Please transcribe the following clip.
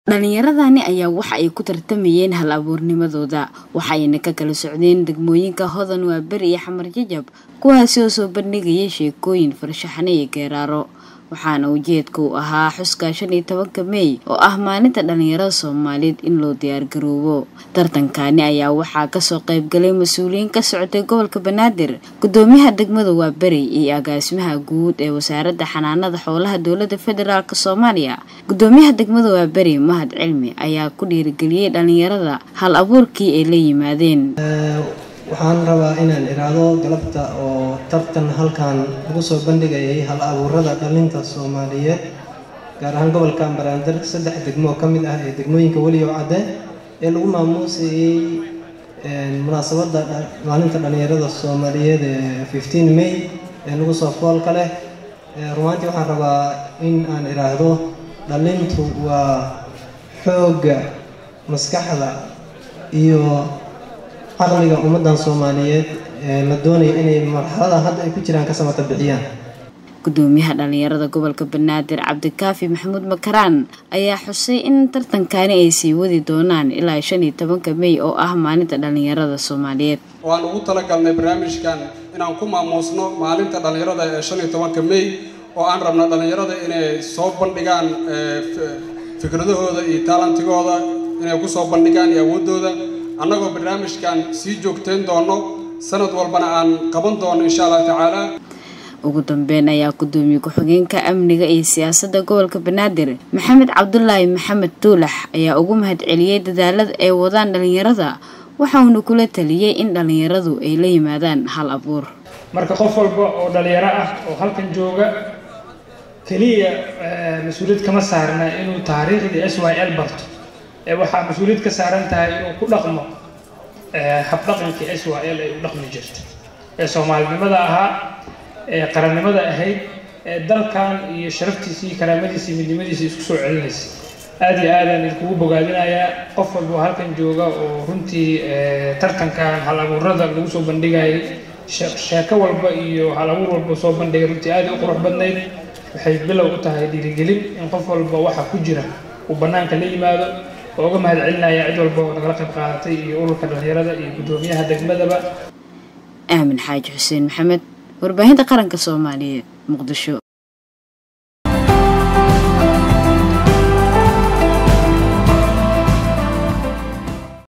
Dhalinyaradani ayaa waxa ay ku tartamayeen hal-abuurnimadooda waxayna ka kala socdeen degmooyinka Hodan Waaberi iyo Xamar Jajab kuwaasi oo soo bandhigaya sheekooyin farshaxan iyo geeraaro waxaana ujeedka u ahaa xuska shan iyo tobanka Meey oo ah maalinta dhalinyarada Soomaaliyeed in loo diyaar garoobo tartankani ayaa waxaa kasoo qayb galay mas-uuliyiin ka socotay gobolka Banaadir gudoomiyaha degmada Waaberi iyo agaasimaha guud ee wasaaradda xanaanada xoolaha dowladda federaalk Soomaaliya gudoomiyaha degmada Waaberi Mahad Cilmi ayaa ku dhiirigeliyay dhalinyarada hal abuurkii ay la yimaadeen waxaan rabaa inaan iraahdo galabta oo tartan halkan lagu soo bandhigayay hal abuurada dhalinta soomaaliyeed gaar ahaan gobolka Banaadir saddex degmo ka mid ah ee degmooyinka weliyow cadde ee lagu maamuusayay munaasabadda maalinta dhalinyarada soomaaliyeed ee 15 May ee lagu soo foolka leh rumaantii waxaan rabaa in aan iraahdo dhalintu waa xoogga maskaxda iyo caqliga ummadan Soomaaliyeed ee la doonayo inay marxalada hadda ay ku jiraan ka samata bixiyaan gudoomiyaha dhalinyarada gobolka Banaadir Cabdikaafi Maxamuud Makaraan ayaa xusay in tartankani ay sii wadi doonaan ilaa shan iyo tobanka Meey oo ah maalinta dhalinyarada Soomaaliyeed waan ugu talagalnay barnaamijkan inaan ku maamuusno maalinta dhalinyarada ee shan iyo tobanka Meey oo aan rabno dhalinyarada inay soo bandhigaan fikradahooda iyo talantigooda inay ku soo bandhigaan iyo awoodooda annagoo barnaamijkan sii joogteyn doono sanad walbana aan qaban doono insha allah tacaala ugu dambeyn ayaa gudoomiye ku-xigeenka amniga iyo siyaasadda gobolka banaadir maxamed cabdulaahi maxamed tuulax ayaa ugu mahadceliyey dadaalada ay wadaan dhalinyarada waxauna kula taliyey in dhalinyaradu ay la yimaadaan hal abuur marka qof walba oo dhalinyaro ah oo halkan jooga keliya mas-uuliyad kama saarna inuu taariikhdii s y l barto ee waxaa mas-uuliyad ka saaran tahay inuu ku dhaqmo habdhaqankii s y l ay u dhaqmi jirto ee soomaalinimada ahaa ee qarannimada ahayd ee dalkan iyo sharaftiisa iyo karaamadiisa iyo midnimadiisa isku soo celinaysa aada iyo aadaan idinkugu bogaadinayaa qof walba oo halkan jooga oo runtii tartankan hal abuurada lagu soo bandhigayay sheeko walba iyo hal abuur walba soo bandhigay runtii aada u qurux badnayd waxay bilow u tahay dhiirigelin in qof walba waxa ku jira uu bannaanka la yimaado oo uga mahad celinaya cid walba oo nagala qayb qaadatay iyo ururka dhalinyarada iyo gudoomiyaha degmadaba aamin xaaji xuseen maxamed warbaahinta qaranka soomaaliyeed muqdisho